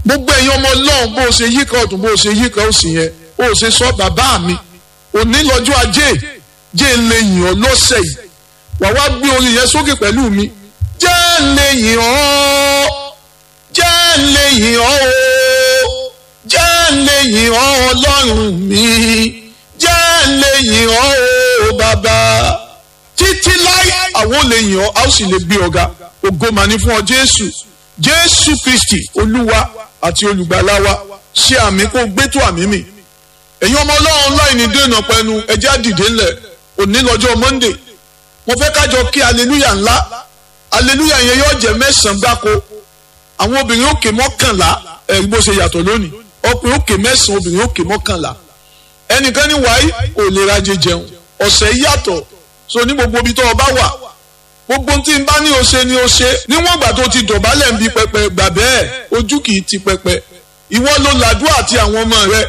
gbogbo ẹ̀yin ọmọ ọlọ́run bó o ṣe yíká ọ̀tún bó o ṣe yíká òsì yẹn bó o ṣe sọ bàbá mi òní lọ́jọ́ ajé jẹ́ ń lè yìn ọ́ lọ́sẹ̀ yìí wà wá gbé orin yẹn sókè pẹ̀lú mi jẹ́ ń lè yìn ọ́ jẹ́ ń lè yìn ọ́ o jẹ́ ń lè yìn ọ́ ọlọ́run mi jẹ́ ń lè yìn ọ́ o bàbá títí láì àwọn ò lè yìn ọ́ a ó sì lè gbé ọ̀gá ògo mà ní fún ọ jésù jésù kristi olúwa àti olùgbàlà wa ṣe àmì kó gbé tó àmì mi ẹ̀yin ọmọ ọlọ́run láì ní dènà pẹ̀lú ẹjẹ́ àdìdé ńlẹ̀ òní lọ́jọ́ monday mo fẹ́ kájọ kí aleluya ńlá aleluya yẹn yóò jẹ́ mẹ́sàn-án gbáko àwọn obìnrin òkè mọ́kànlá ẹ̀rí bó ṣe yàtọ̀ lónìí ọkùnrin òkè mẹ́sàn-án obìnrin òkè mọ́kànlá ẹnìkan ní wàá ò lè rajẹ jẹun ọ̀sẹ̀ yàtọ̀ so ní gbogbo ibi tó o bá wà gbogbo tí n bá ní o ṣe ni o ṣe níwọ̀n ìgbà tó ti dọ̀bálẹ̀ ń bi pẹpẹ gbà bẹ́ẹ̀ ojú kì í ti pẹpẹ ìwọ ló làdúrà àti àwọn ọmọ rẹ